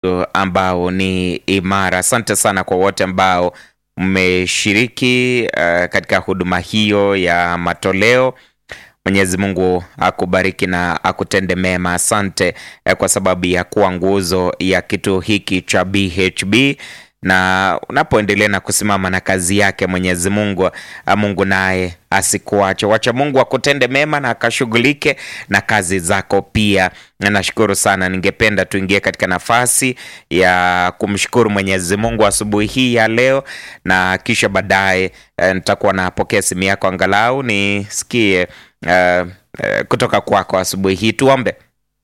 ambao ni imara. Asante sana kwa wote ambao mmeshiriki uh, katika huduma hiyo ya matoleo. Mwenyezi Mungu akubariki na akutende mema. Asante eh, kwa sababu ya kuwa nguzo ya kituo hiki cha BHB na unapoendelea na kusimama na kazi yake Mwenyezi Mungu, Mungu naye asikuache. Wacha Mungu akutende mema na akashughulike na kazi zako pia. Na nashukuru sana, ningependa tuingie katika nafasi ya kumshukuru Mwenyezi Mungu asubuhi hii ya leo, na kisha baadaye eh, nitakuwa napokea simu yako angalau nisikie eh, eh, kutoka kwako asubuhi hii. Tuombe.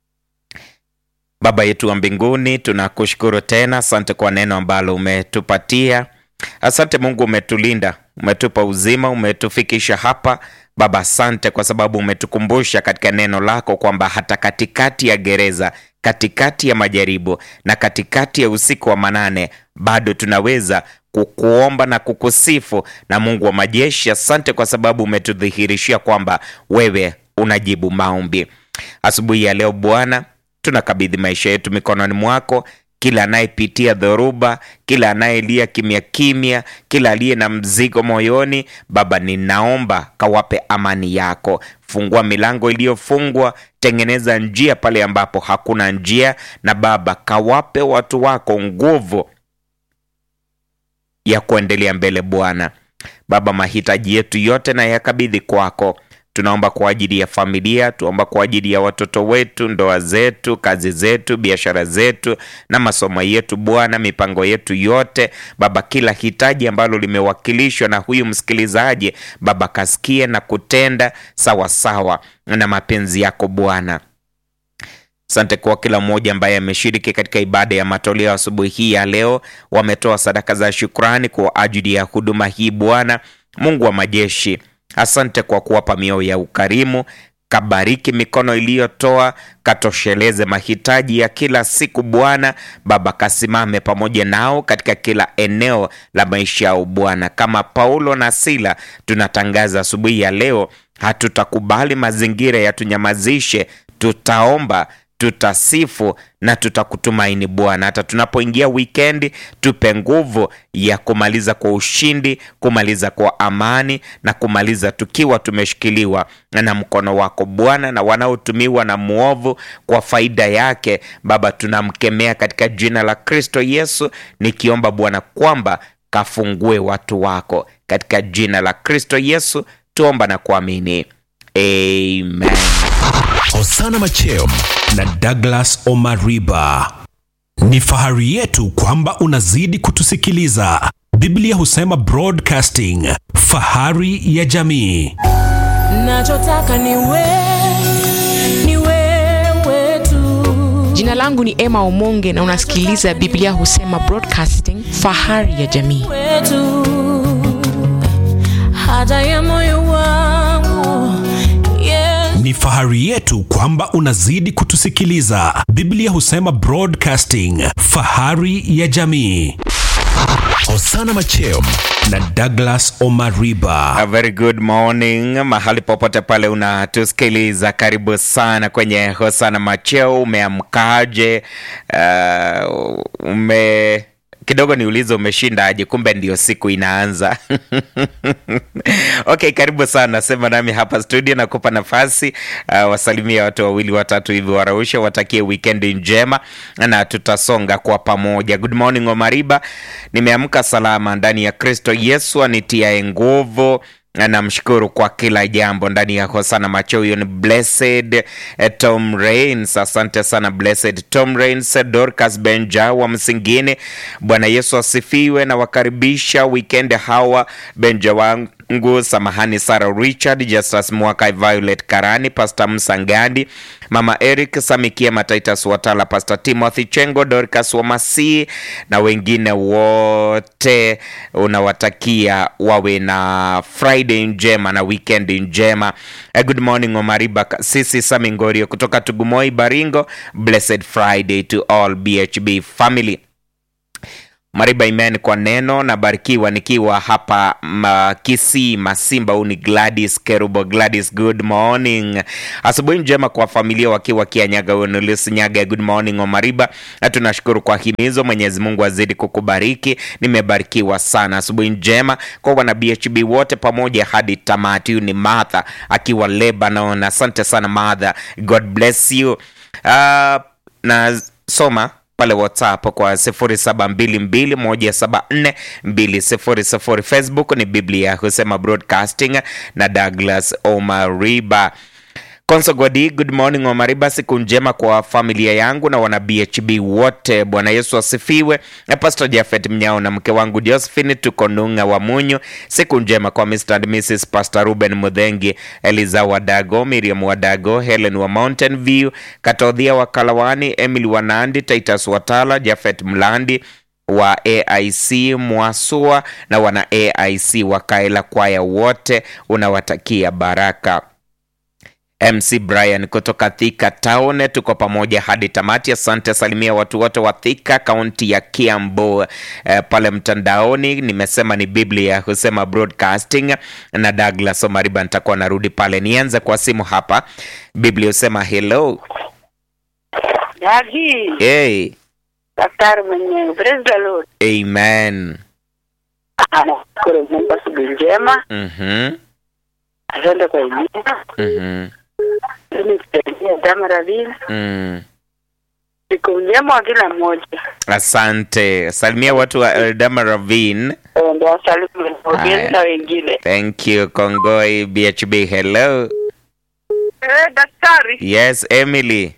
Baba yetu wa mbinguni, tunakushukuru tena, asante kwa neno ambalo umetupatia. Asante Mungu, umetulinda, umetupa uzima, umetufikisha hapa Baba. Asante kwa sababu umetukumbusha katika neno lako kwamba hata katikati ya gereza, katikati ya majaribu na katikati ya usiku wa manane, bado tunaweza kukuomba na kukusifu. Na Mungu wa majeshi, asante kwa sababu umetudhihirishia kwamba wewe unajibu maombi. Asubuhi ya leo Bwana, tunakabidhi maisha yetu mikononi mwako. Kila anayepitia dhoruba, kila anayelia kimya kimya, kila aliye na mzigo moyoni, Baba, ninaomba kawape amani yako. Fungua milango iliyofungwa, tengeneza njia pale ambapo hakuna njia, na Baba, kawape watu wako nguvu ya kuendelea mbele. Bwana Baba, mahitaji yetu yote na yakabidhi kwako. Tunaomba kwa ajili ya familia, tuomba kwa ajili ya watoto wetu, ndoa zetu, kazi zetu, biashara zetu na masomo yetu. Bwana, mipango yetu yote Baba, kila hitaji ambalo limewakilishwa na huyu msikilizaji Baba, kasikie na kutenda sawa sawa na mapenzi yako Bwana. Asante kwa kila mmoja ambaye ameshiriki katika ibada ya matoleo asubuhi hii ya leo, wametoa sadaka za shukrani kwa ajili ya huduma hii. Bwana Mungu wa majeshi Asante kwa kuwapa mioyo ya ukarimu. Kabariki mikono iliyotoa, katosheleze mahitaji ya kila siku Bwana. Baba, kasimame pamoja nao katika kila eneo la maisha yao Bwana. Kama Paulo na Sila, tunatangaza asubuhi ya leo, hatutakubali mazingira yatunyamazishe. Tutaomba, tutasifu na tutakutumaini Bwana. Hata tunapoingia wikendi, tupe nguvu ya kumaliza kwa ushindi, kumaliza kwa amani na kumaliza tukiwa tumeshikiliwa na mkono wako Bwana, na wanaotumiwa na mwovu kwa faida yake Baba, tunamkemea katika jina la Kristo Yesu, nikiomba Bwana kwamba kafungue watu wako katika jina la Kristo Yesu, tuomba na kuamini, amen. Hosana Macheo na Douglas Omariba. Ni fahari yetu kwamba unazidi kutusikiliza. Biblia husema broadcasting, fahari ya jamii. Nachotaka ni wewe, ni wewe tu. Jina langu ni Emma Omonge na unasikiliza Biblia husema broadcasting, fahari ya jamii. Wetu. Haja ya moyo wangu. Yes. Ni fahari yetu kwamba unazidi kutusikiliza. Biblia husema broadcasting, fahari ya jamii. Hosana Macheo na Douglas Omariba. A very good morning mahali popote pale unatusikiliza, karibu sana kwenye Hosana Macheo. Umeamkaje? Uh, ume kidogo niulize umeshindaje? Kumbe ndio siku inaanza. Okay, karibu sana, sema nami hapa studio, nakupa nafasi uh, wasalimia watu wawili watatu hivi, waraushe, watakie wikendi njema na tutasonga kwa pamoja. Good morning Omariba, nimeamka salama ndani ya Kristo Yesu anitiaye nguvu namshukuru kwa kila jambo ndani ya Hosana Macho. Huyo ni Blessed eh, Tom Rains. Asante sana Blessed Tom Rains, Dorcas Benja wa Msingine. Bwana Yesu asifiwe, na wakaribisha weekend hawa Benja wangu, samahani Sarah Richard, Justus Mwaka, Violet Karani, Pastor Msangandi, Mama Eric Samikia, Mataitas Watala, Pastor Timothy Chengo, Dorcas Wamasi na wengine wote, unawatakia wawe na Friday njema na weekend njema. Eh, good morning Omariba, sisi Samingorio kutoka Tugumoi Baringo. Blessed Friday to all BHB family. Mariba Imen kwa neno nabarikiwa nikiwa hapa ma, Kisii Masimba. Huu ni Gladys Kerubo. Gladys, good morning. Asubuhi njema kwa familia wakiwa Kianyaga, Wenulis Nyaga, good morning Omariba. Na tunashukuru kwa himizo, Mwenyezi Mungu azidi kukubariki. Nimebarikiwa sana. Asubuhi njema kwa wana BHB wote pamoja hadi tamati. Huyu ni Martha akiwa Lebanon. Asante sana Martha, God bless you. Uh, na soma pale WhatsApp kwa 0722174200. Facebook ni Biblia husema broadcasting na Douglas Omariba. Konsogodi, good morning Omariba, siku njema kwa familia yangu na wana BHB wote. Bwana Yesu asifiwe. Na Pastor Jafet Mnyao na mke wangu Josephine tuko Nung'a wa Munyu. Siku njema kwa Mr. and Mrs. Pastor Ruben Mudhengi, Eliza Wadago, Miriam Wadago, Helen wa Mountain View, Katodhia wa Kalawani, Emily Wanandi, Titus Watala, Jafet Mlandi wa AIC Mwasua na wana AIC wa Kaela kwaya wote unawatakia baraka. MC Brian kutoka Thika Town, tuko pamoja hadi tamati. Asante, salimia watu wote wa Thika, kaunti ya Kiambu. Eh, pale mtandaoni nimesema ni Biblia husema broadcasting na Douglas Omariba, nitakuwa narudi pale. Nianze kwa simu hapa. Biblia husema hello. Dadi, Hey, daktari mwenyewe, praise the Lord. amen. Anashukuru Mungu asubuhi njema, Mhm, asante kwa imina mhm, ili kusaidia damu ravini. mm. Siku njema wa kila mmoja, Asante, salimia watu wa Eldama Ravine. Eh, ndio wasalimu Haya. wengine na wengine. Thank you Kongoi BHB. Hello. Eh, daktari, Yes, Emily.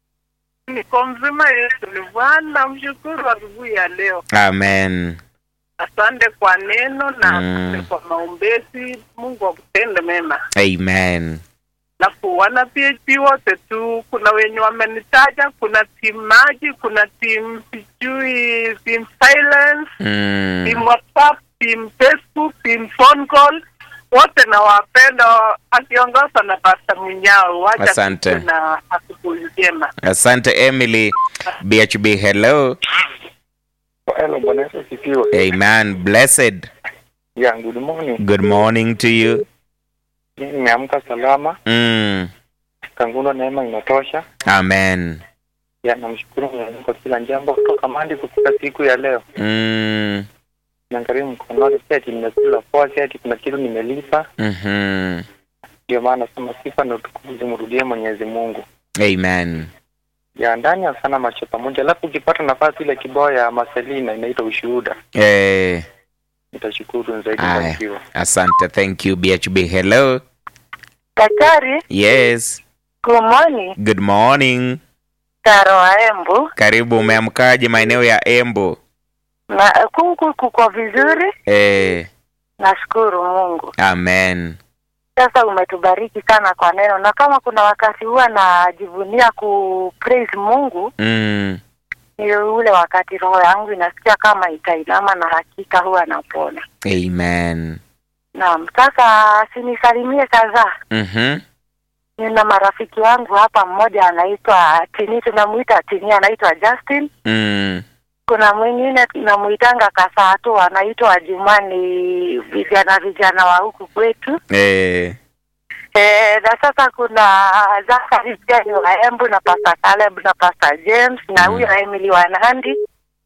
niko mzima Yesu ni Bwana. Mshukuru asubuhi ya leo. Amen. Asante kwa neno na Mm. asante kwa maombezi. Mungu akutende mema. Amen. Na kuwana PHP wote tu, kuna wenye wamenitaja, kuna team maji, kuna team sijui, team silence, Mm. team WhatsApp, team Facebook, team phone call wote nawapenda, akiongozwa na Pasta Munyao. Wacha Asante. tuwe na asubuhi njema. Asante Emily. BHB hello. Hello, Bwana Yesu asifiwe. Amen. Blessed. Yeah, good morning. Good morning to you. Mimi nimeamka salama, Mm. kanguno neema inatosha. Amen. Ya, namshukuru Mwenyezi Mungu kwa kila jambo kutoka mandi kufika siku ya leo. Mm. Niangalie mkononi, si ati nimekula poa, si ati kuna kitu nimelipa. Mhm. Ndio maana nasema sifa na utukufu zimrudie Mwenyezi Mungu. Amen. Ya ndani ya sana macho pamoja, alafu ukipata nafasi ile kibao ya Marcelina inaitwa ushuhuda, Eh, nitashukuru zaidi Aya. barikiwa. asante. Thank you BHB. Hello. Daktari, Yes. good morning. Good morning. Taro wa Embu Karibu, umeamkaje maeneo ya Embu? na kuku kuko vizuri, Eh, nashukuru Mungu. amen. Sasa umetubariki sana kwa neno, na kama kuna wakati huwa najivunia ku praise Mungu Mm. ni ule wakati roho yangu inasikia kama itainama na hakika huwa napona. Amen. Naam, sasa sinisalimie kadhaa. Mhm. Nina marafiki wangu hapa, mmoja anaitwa Tini, tunamuita Tini, anaitwa Justin. Mm. Kuna mwingine tunamuitanga Kasatu, anaitwa Jumani, vijana vijana wa huku kwetu. Eh. E, na sasa kuna Zakari pia ni wa Embu na Pastor Caleb na Pastor James na Mm. huyo Emily wa Nandi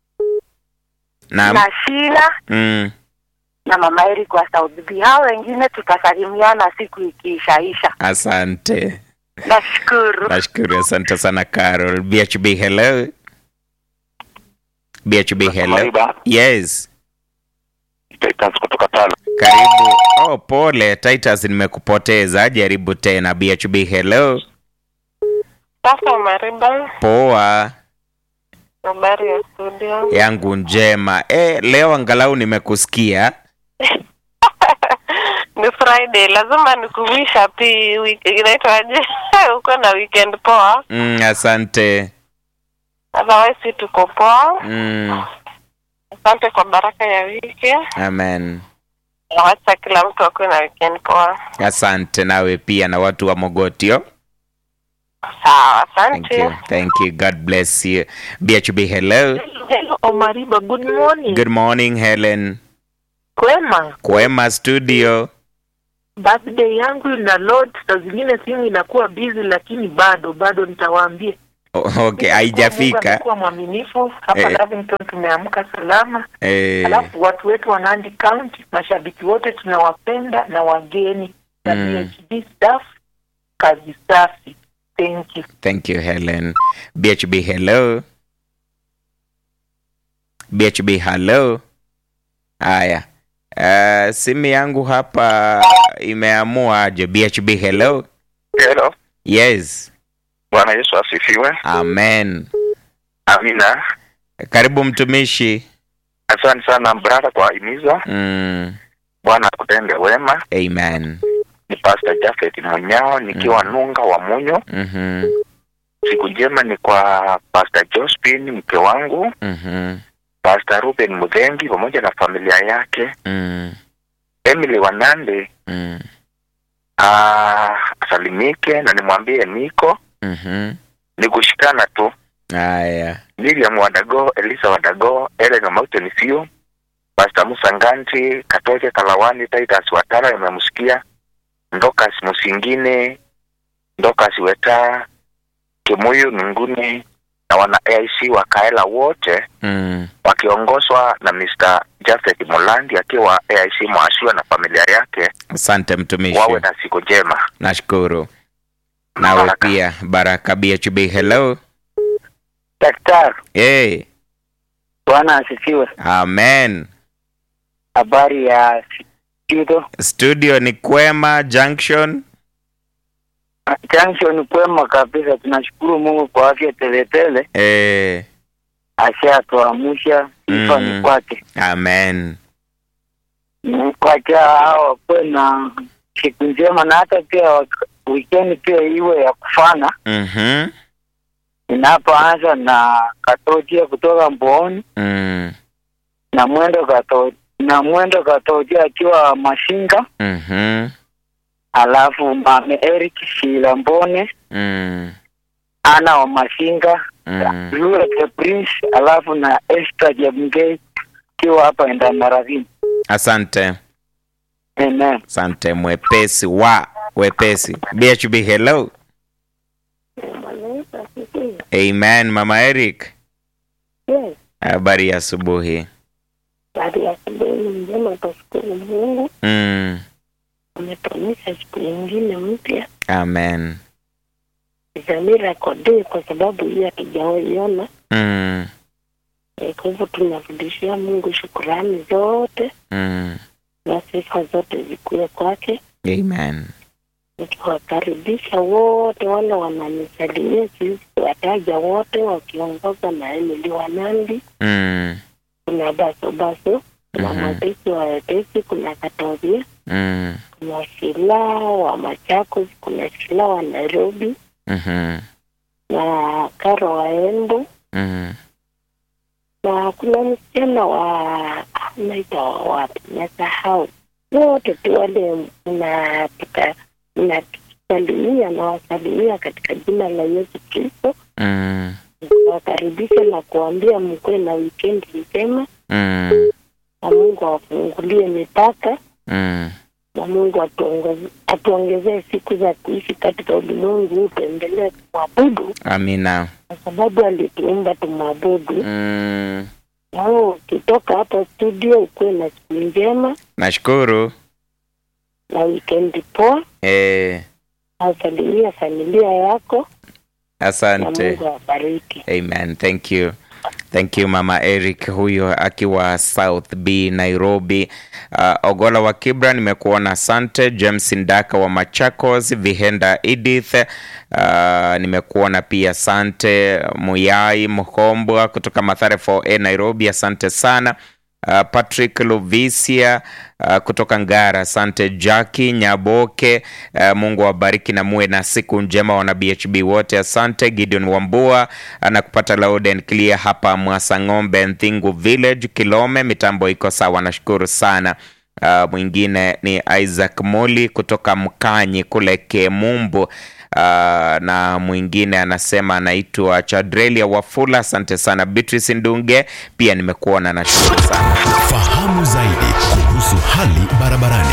Na, na Sheila mm. na Mama Eric wa South B. Hao wengine tutasalimiana siku ikiishaisha. Asante. Nashukuru. Nashukuru, asante sana Carol. BHB hello. BHB hello. Mariba, Yes. Titus kutoka Tala. Karibu. Oh, pole Titus, nimekupoteza. Jaribu tena. BHB hello. Sasa Mariba, Poa. habari ya studio? Yangu njema. Eh, leo angalau nimekusikia. Ni Friday, lazima nikuwish happy week. Inaitwaje? uko na weekend poa. Mm, asante. Otherwise si tuko poa. Mm, Asante kwa baraka ya wiki. amen. Nawacha kila mtu akuwe na weekend poa. Asante nawe pia na watu wa Mogotio. Sawa, Thank asante. you. Thank you. God bless you. BHB hello. Hello, Omariba, good morning. Good morning Helen. Kwema, Kwema studio. birthday yangu ina load, saa zingine simu inakuwa busy, lakini bado bado nitawaambia. O- Okay, haijafika. Mungu mwaminifu hapa Eh. Lavington, tumeamka salama. Eh, Alafu watu wetu wa Nandi County, mashabiki wote tunawapenda na wageni na Mm. PhD staff, kazi safi. Thank you. thank you Helen. BHB hello. BHB hello. Haya. Uh, simu yangu hapa imeamua aje. BHB hello. Hello. Yes. Bwana Yesu asifiwe. Amen. Amina. Karibu mtumishi. Asante sana brada kwa himiza. Mm, Bwana akutende wema. amen. Ni Pastor Jafet Munyao nikiwa Nunga wa Munyo. Mhm. Siku njema ni kwa Pastor Jospin mke wangu, Mhm. Pastor Ruben Mudhengi pamoja na familia yake, Mm, Emily Wanande mm, ah, asalimike na nimwambie niko mhm. ni kushikana tu. Haya. William Wadago, Elisa Wadago, Ellen Mountain View, Pastor Musa Nganti, Katoke Kalawani, Titus Watara nimemsikia, Ndokas Musingine, Ndokas Weta, Kimuyu Nunguni na wana AIC wa Kaela wote Mm, wakiongozwa na Mr. Jafet Mulandi akiwa AIC Mwashua na familia yake, asante mtumishi. wawe na siku njema. Nashukuru. Nawe Baraka. pia Baraka BHB hello. Daktari, Hey, Bwana asifiwe. amen. Habari ya studio Studio ni Kwema Junction. Junction, kwema kabisa. Tunashukuru Mungu kwa afya teletele, Eh, ashatuamsha sifa Mm. ni kwake. amen. Mm, Kwacha hao wakuwe na siku njema, na hata pia wak- weekend pia iwe ya kufana. Mhm. Inapoanza na Katotia kutoka Mbooni Mm, na mwendo kato na mwendo Katotia akiwa Mashinga, mhm. alafu mame Eric Shilambone Mm, ana wa Mashinga mm. Lure the Prince alafu na Esther Jemgei kiwa hapa enda Maravini. Asante. Amen. Asante mwepesi wa wepesi. BHB hello. Amen Mama Eric. Yes, Habari ya asubuhi. baada ya asubuhi njema, tashukuru Mungu Mm, ametuonyesha siku nyingine mpya amen. Zamira Kode, kwa sababu hiyo hatujaiona. Mm, Eh, Kwa hivyo tunarudishia Mungu shukurani zote mm. na sifa zote zikuwe kwake, Amen. nikiwakaribisha wote wale wananisalimia, siwezi kuwataja wote, wakiongozwa na Emily Wanandi, Mm, kuna Baso Baso, kuna Mhm. Mwepesi wa Wepesi, kuna Katovia mm, kuna Shila wa Machakos, kuna Shila wa Nairobi mhm, na Karo wa Embu mhm. na kuna msichana wa naita wa wapi, nasahau. Wote tu wale mnatuka mnatusalimia na wasalimia katika jina la Yesu Kristo, Mm, wakaribisha na kuambia mkuwe na wikendi njema, mm, na Mungu awafungulie mipaka mm. na Mungu atuongeze- atuongezee siku za kuishi katika ulimwengu huu, tuendelee kumwabudu Amina. kwa sababu alituumba tumwabudu. Mm, Na wewe ukitoka hapa studio, ukuwe na siku njema nashukuru. na wikendi poa, Eh, nasalimia familia yako na asante. Mungu awabariki. Amen. Thank you. Thank you Mama Eric huyo akiwa South B Nairobi. Uh, Ogola wa Kibra nimekuona, asante. James Ndaka wa Machakos, Vihenda Edith uh, nimekuona pia, asante. Muyai Mkombwa kutoka Mathare 4A Nairobi, asante sana. Uh, Patrick Lovisia uh, kutoka Ngara, asante. Jackie Nyaboke, uh, Mungu awabariki na muwe na siku njema wana BHB wote, asante. Gideon Wambua anakupata loud and clear hapa Mwasang'ombe Nthingu Village Kilome, mitambo iko sawa, nashukuru sana. Uh, mwingine ni Isaac Moli kutoka Mkanyi kule Kemumbu, na mwingine anasema anaitwa Chadrelia Wafula, asante sana. Beatrice Ndunge pia nimekuona, nashukuru sana. Fahamu zaidi kuhusu hali barabarani.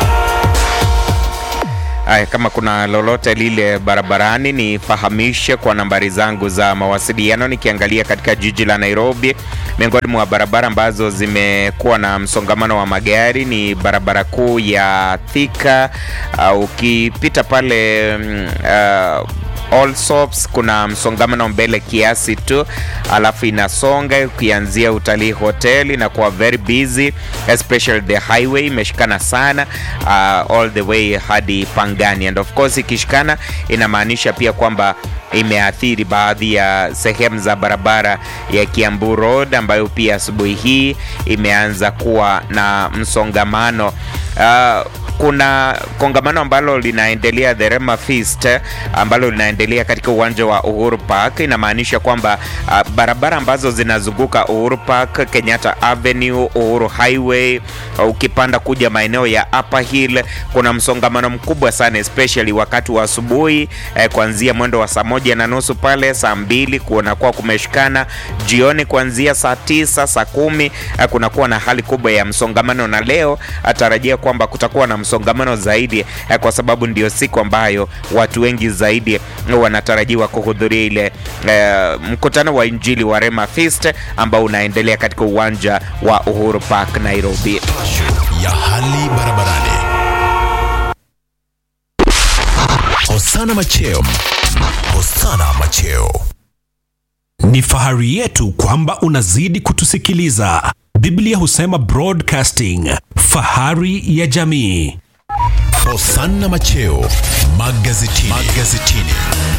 Aya, kama kuna lolote lile barabarani nifahamishe kwa nambari zangu za mawasiliano. Nikiangalia katika jiji la Nairobi, miongoni mwa barabara ambazo zimekuwa na msongamano wa magari ni barabara kuu ya Thika. Uh, ukipita pale mm, uh, Allsops kuna msongamano mbele kiasi tu, alafu inasonga ukianzia utalii hoteli na kuwa very busy, especially the highway imeshikana sana uh, all the way hadi Pangani, and of course ikishikana inamaanisha pia kwamba imeathiri baadhi ya sehemu za barabara ya Kiambu Road ambayo pia asubuhi hii imeanza kuwa na msongamano uh, kuna kongamano ambalo linaendelea the Rema Feast ambalo linaendelea katika uwanja wa Uhuru Park. Inamaanisha kwamba uh, barabara ambazo zinazunguka Uhuru Park, Kenyatta Avenue, Uhuru Highway, uh, ukipanda kuja maeneo ya Upper Hill, kuna msongamano mkubwa sana especially wakati wa asubuhi eh, kuanzia mwendo wa saa moja na nusu pale saa mbili kunakuwa kumeshikana. Jioni kuanzia saa tisa saa kumi eh, kunakuwa na hali kubwa ya msongamano, na leo atarajia kwamba kutakuwa na msongamano zaidi eh, kwa sababu ndio siku ambayo watu wengi zaidi wanatarajiwa kuhudhuria ile eh, mkutano wa Injili wa Rema Feast ambao unaendelea katika uwanja wa Uhuru Park Nairobi. ya hali barabarani. Hosana Macheo. Hosana Macheo. Ni fahari yetu kwamba unazidi kutusikiliza. Biblia husema broadcasting, fahari ya jamii. Hosana Macheo, magazetini. magazetini.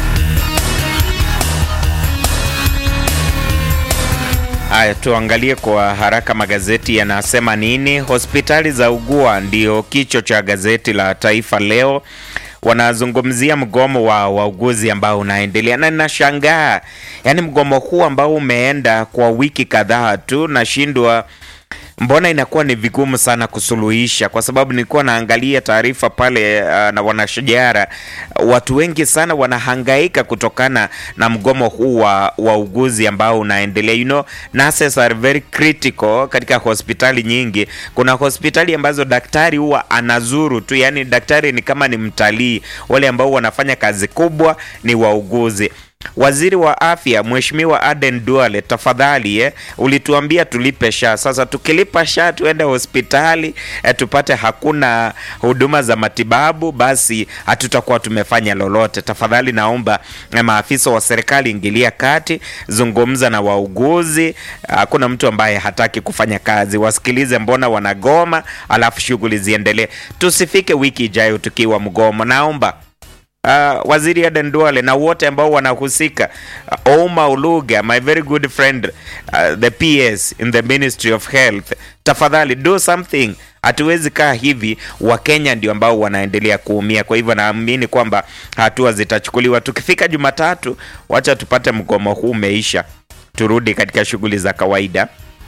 Haya, tuangalie kwa haraka magazeti yanasema nini. Hospitali za ugua ndio kichwa cha gazeti la Taifa Leo. Wanazungumzia mgomo wa wauguzi ambao unaendelea, na ninashangaa, yaani mgomo huu ambao umeenda kwa wiki kadhaa tu, nashindwa mbona inakuwa ni vigumu sana kusuluhisha, kwa sababu nilikuwa naangalia taarifa pale uh, na wanashajara, watu wengi sana wanahangaika kutokana na mgomo huu wa wauguzi ambao unaendelea. You know, nurses are very critical katika hospitali nyingi. Kuna hospitali ambazo daktari huwa anazuru tu, yani daktari ni kama ni mtalii. Wale ambao wanafanya kazi kubwa ni wauguzi. Waziri wa afya Mheshimiwa Aden Duale, tafadhali eh, ulituambia tulipe SHA. Sasa tukilipa SHA tuende hospitali eh, tupate hakuna huduma za matibabu, basi hatutakuwa tumefanya lolote. Tafadhali naomba eh, maafisa wa serikali ingilia kati, zungumza na wauguzi. Hakuna mtu ambaye hataki kufanya kazi, wasikilize mbona wanagoma, alafu shughuli ziendelee. Tusifike wiki ijayo tukiwa mgomo, naomba Uh, waziri Aden Duale na wote ambao wanahusika uh, Ouma Oluga my very good friend uh, the PS in the Ministry of Health, tafadhali do something. Hatuwezi kaa hivi, Wakenya ndio ambao wanaendelea kuumia. Kwa hivyo naamini kwamba hatua zitachukuliwa. Tukifika Jumatatu, wacha tupate mgomo huu umeisha, turudi katika shughuli za kawaida.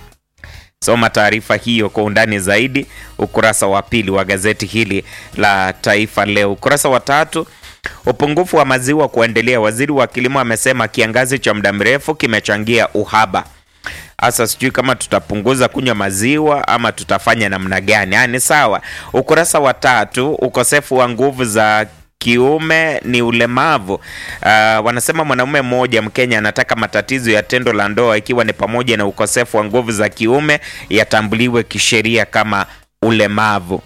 Soma taarifa hiyo kwa undani zaidi ukurasa wa pili wa gazeti hili la Taifa Leo. Ukurasa wa tatu Upungufu wa maziwa kuendelea. Waziri wa kilimo amesema kiangazi cha muda mrefu kimechangia uhaba. Hasa sijui kama tutapunguza kunywa maziwa ama tutafanya namna gani. Ah, ni sawa. Ukurasa wa tatu, ukosefu wa nguvu za kiume ni ulemavu. Uh, wanasema mwanaume mmoja Mkenya anataka matatizo ya tendo la ndoa ikiwa ni pamoja na ukosefu wa nguvu za kiume yatambuliwe kisheria kama ulemavu.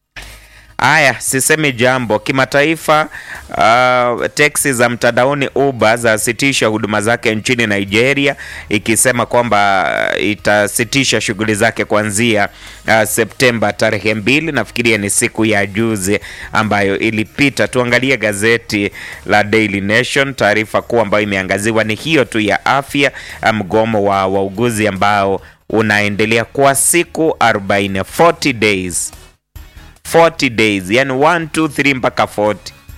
Haya, sisemi jambo. Kimataifa, uh, teksi za mtandaoni Uber zasitisha huduma zake nchini Nigeria, ikisema kwamba uh, itasitisha shughuli zake kuanzia uh, Septemba tarehe mbili. Nafikiria ni siku ya juzi ambayo ilipita. Tuangalie gazeti la Daily Nation. Taarifa kuu ambayo imeangaziwa ni hiyo tu ya afya, mgomo wa wauguzi ambao unaendelea kwa siku 40, 40 days 40 days yani 1 2 3 mpaka 40.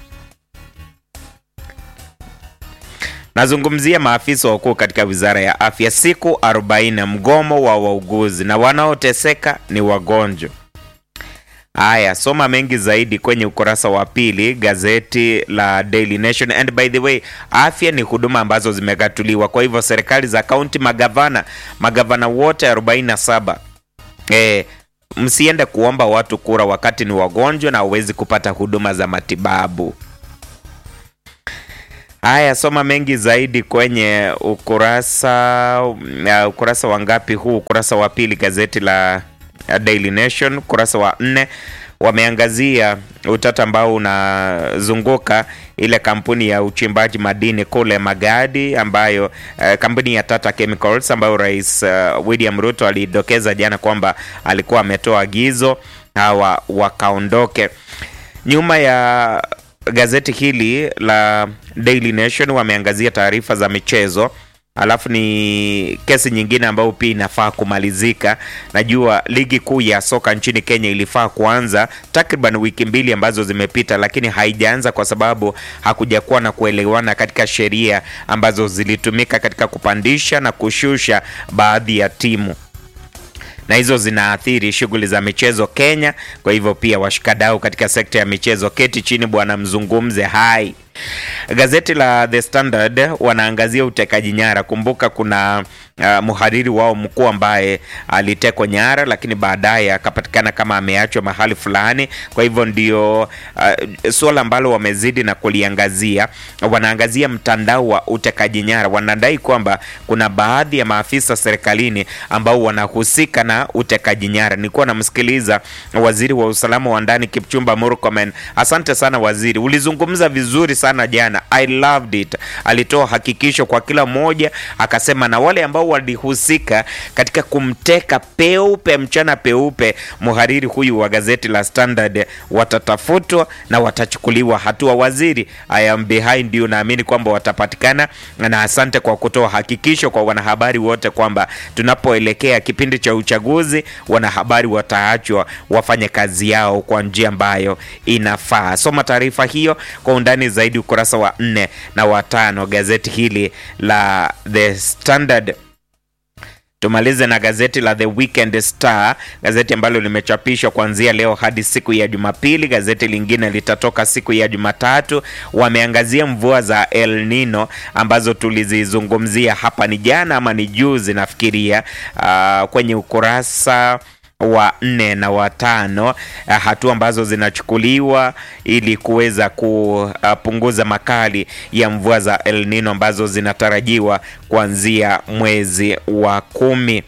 Nazungumzia maafisa wakuu katika wizara ya afya, siku 40 mgomo wa wauguzi, na wanaoteseka ni wagonjwa. Haya, soma mengi zaidi kwenye ukurasa wa pili gazeti la Daily Nation. And by the way, afya ni huduma ambazo zimegatuliwa, kwa hivyo serikali za kaunti, magavana magavana wote 47 eh, msiende kuomba watu kura wakati ni wagonjwa na hawezi kupata huduma za matibabu. Haya, soma mengi zaidi kwenye ukurasa uh, ukurasa wa ngapi huu? Ukurasa wa pili gazeti la uh, Daily Nation, ukurasa wa nne wameangazia utata ambao unazunguka ile kampuni ya uchimbaji madini kule Magadi ambayo uh, kampuni ya Tata Chemicals ambayo Rais uh, William Ruto alidokeza jana kwamba alikuwa ametoa agizo hawa wakaondoke. Nyuma ya gazeti hili la Daily Nation wameangazia taarifa za michezo, alafu ni kesi nyingine ambayo pia inafaa kumalizika. Najua ligi kuu ya soka nchini Kenya ilifaa kuanza takriban wiki mbili ambazo zimepita, lakini haijaanza kwa sababu hakujakuwa na kuelewana katika sheria ambazo zilitumika katika kupandisha na kushusha baadhi ya timu na hizo zinaathiri shughuli za michezo Kenya. Kwa hivyo pia washikadau katika sekta ya michezo, keti chini bwana, mzungumze hai. Gazeti la The Standard wanaangazia utekaji nyara. Kumbuka kuna uh, mhariri wao mkuu ambaye alitekwa nyara, lakini baadaye akapatikana kama ameachwa mahali fulani. Kwa hivyo ndio uh, suala ambalo wamezidi na kuliangazia. Wanaangazia mtandao wa utekaji nyara, wanadai kwamba kuna baadhi ya maafisa serikalini ambao wanahusika na utekaji nyara. Nilikuwa namsikiliza waziri wa usalama wa ndani Kipchumba Murkomen. Asante sana waziri, ulizungumza vizuri sana jana, I loved it. Alitoa hakikisho kwa kila mmoja, akasema na wale ambao walihusika katika kumteka peupe mchana peupe mhariri huyu wa gazeti la Standard watatafutwa na watachukuliwa hatua. Waziri, I am behind you, naamini kwamba watapatikana, na asante kwa kutoa hakikisho kwa wanahabari wote kwamba tunapoelekea kipindi cha uchaguzi, wanahabari wataachwa wafanye kazi yao kwa njia ambayo inafaa. Soma taarifa hiyo kwa undani zaidi ukurasa wa nne na watano gazeti hili la The Standard. Tumalize na gazeti la The Weekend Star, gazeti ambalo limechapishwa kuanzia leo hadi siku ya Jumapili. Gazeti lingine litatoka siku ya Jumatatu. Wameangazia mvua za El Nino ambazo tulizizungumzia hapa ni jana ama ni juzi nafikiria, uh, kwenye ukurasa wa nne na watano, uh, hatua ambazo zinachukuliwa ili kuweza kupunguza makali ya mvua za El Nino ambazo zinatarajiwa kuanzia mwezi wa kumi.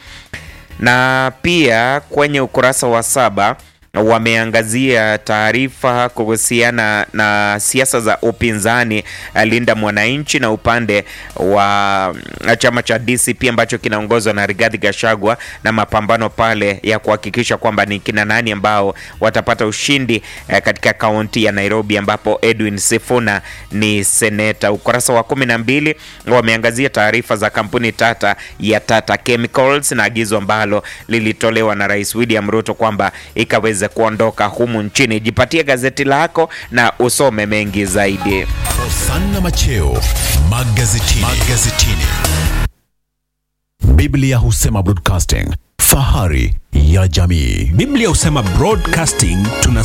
Na pia kwenye ukurasa wa saba wameangazia taarifa kuhusiana na siasa za upinzani Linda Mwananchi na upande wa chama cha DCP ambacho kinaongozwa na Rigathi Gachagua na mapambano pale ya kuhakikisha kwamba ni kina nani ambao watapata ushindi eh, katika kaunti ya Nairobi ambapo Edwin Sifuna ni seneta. Ukurasa wa kumi na mbili wameangazia taarifa za kampuni tata ya Tata Chemicals na agizo ambalo lilitolewa na Rais William Ruto kwamba ikaweza kuondoka humu nchini. Jipatie gazeti lako na usome mengi zaidi. Hosanna Macheo magazetini. magazetini. Biblia husema broadcasting, fahari ya jamii. Biblia husema broadcasting tuna